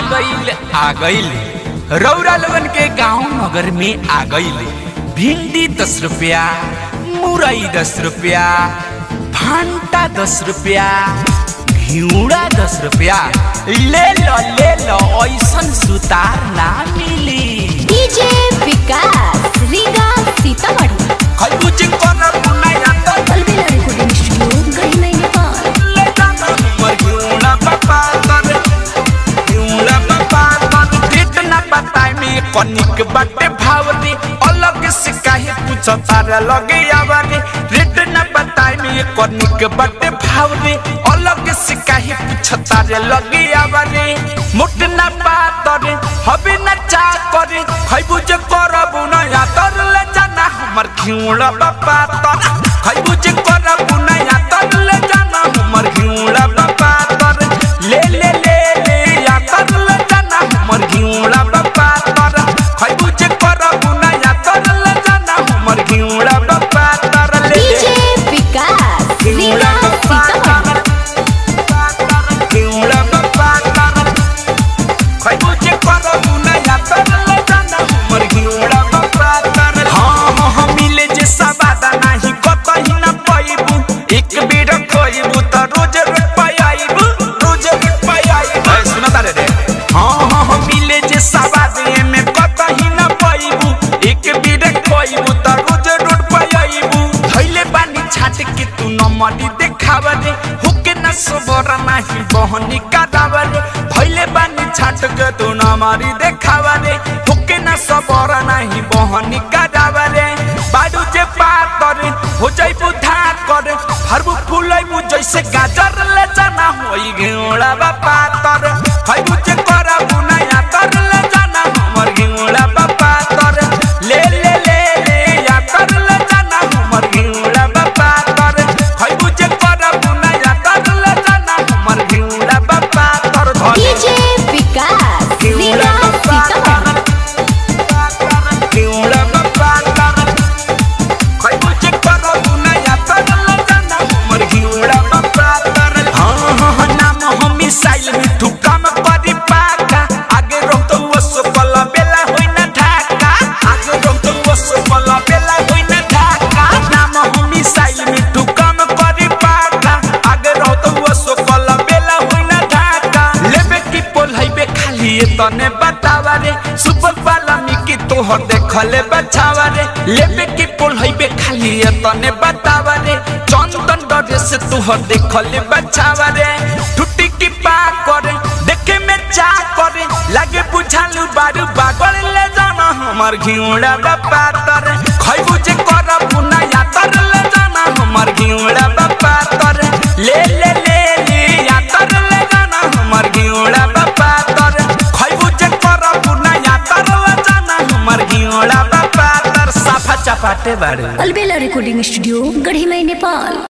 गईल आ गईल रौरा लगन के गांव नगर में आ गईल भिंडी दस रुपया मुरई दस रुपया भांटा दस रुपया घिउड़ा दस रुपया ले लो ले लो ऐसन सुतार ना मिली डीजे विकास रीगा सीतामढ़ी खरबूज कोना बुनाया तो अलबेला रिकॉर्डिंग स्टूडियो गढ़ी नेपाल ले जाना हमर घिउड़ा बापा तर घिउड़ा बापा तर डेट ना बताए में कनिक बाटे भावनी अलग से काहे पूछ तारा लगे आवानी रेट ना बताए में कनिक बाटे भावनी अलग से काहे पूछ तारा लगे आवानी मोट ना पातर हबे ना चा करे खैबू जे करबू ना या तर ले जाना हमर घिउड़ा बापा तर खैबू जे करबू ना या तर ले जाना हमर घिउड़ा बापा तर ले ले ले ले या तर ले जाना हमर घिउड़ा बापा तर खैबू जे करबू ना या तर ले जाना हमर घिउड़ा बापा तर ले ले डीजे विकास रीगा सीतामढ़ी घिउड़ा बापा तर खैबू जे करबू ना या तर ले जाना हमर घिउड़ा बापा तर हाँ हाँ हाँ मिले जे सवादा नाही कतही ना पाइबू एक बेर खइबू त रोज रोज पाइबू रोज रोज पाइबू ए सुना तारे रे हाँ हाँ हाँ मिले जे सवाद में कतही ना पाइबू एक बेर खइबू त रोज रोज पाइबू धइले बानी छाट के तू न मडी देखावा रे हुके न सोबर नाही बहनी कादावा रे धइले बानी छाट के तू न मडी देखावा रे हुके न सोबर नाही बहनी कादावा रे बाडू जे पातर हो जाई बुधा कर हरबु फुलै मु जैसे गाजर ले जाना होई घेउड़ा बा पातर खैबु जे करा बुनाया तर ले जाना हमर घेउड़ा बा पातर ले ले ले ले या कर ले जाना हमर घेउड़ा बा पातर खैबु जे करा बुनाया तर ले जाना हमर घेउड़ा बा पातर धरे डीजे विकास रीगा सीतामढ़ी घेउड़ा बा पातर खैबु जे करा बुनाया तर ले जाना हमर घेउड़ा बा पातर हाँ हाँ हाँ नाम हम मिसाइल में ठुका में परी पाका आगे रोक तो वो सुपला बेला होई ना ढाका आगे रोक तो वो सुपला बेला होई ना ढाका नाम हम मिसाइल में ठुका में परी पाका आगे रोक तो वो सुपला बेला होई ना ढाका लेबे की पोल हाईवे खाली ये तने बतावा रे सुपर वाला मिकी तोहर देखले बचावा रे लेबे की पोल हाईवे खाली ये तने बतावा रे चंदन डरे से तोहर देखले बचावा रे टूटी की पा करे देखे में चा करे लागे बुझालू बारू बागल ले जाना हमर घिउड़ा बा पातर खैबू जे कर बुना या तर ले जाना हमर घिउड़ा बा पातर ले ले ले ले या तर ले जाना हमर घिउड़ा बा पातर खैबू जे कर बुना या तर ले जाना हमर घिउड़ा बा पातर साफा चपाटे बारू अलबेला रिकॉर्डिंग स्टूडियो गढ़ी नेपाल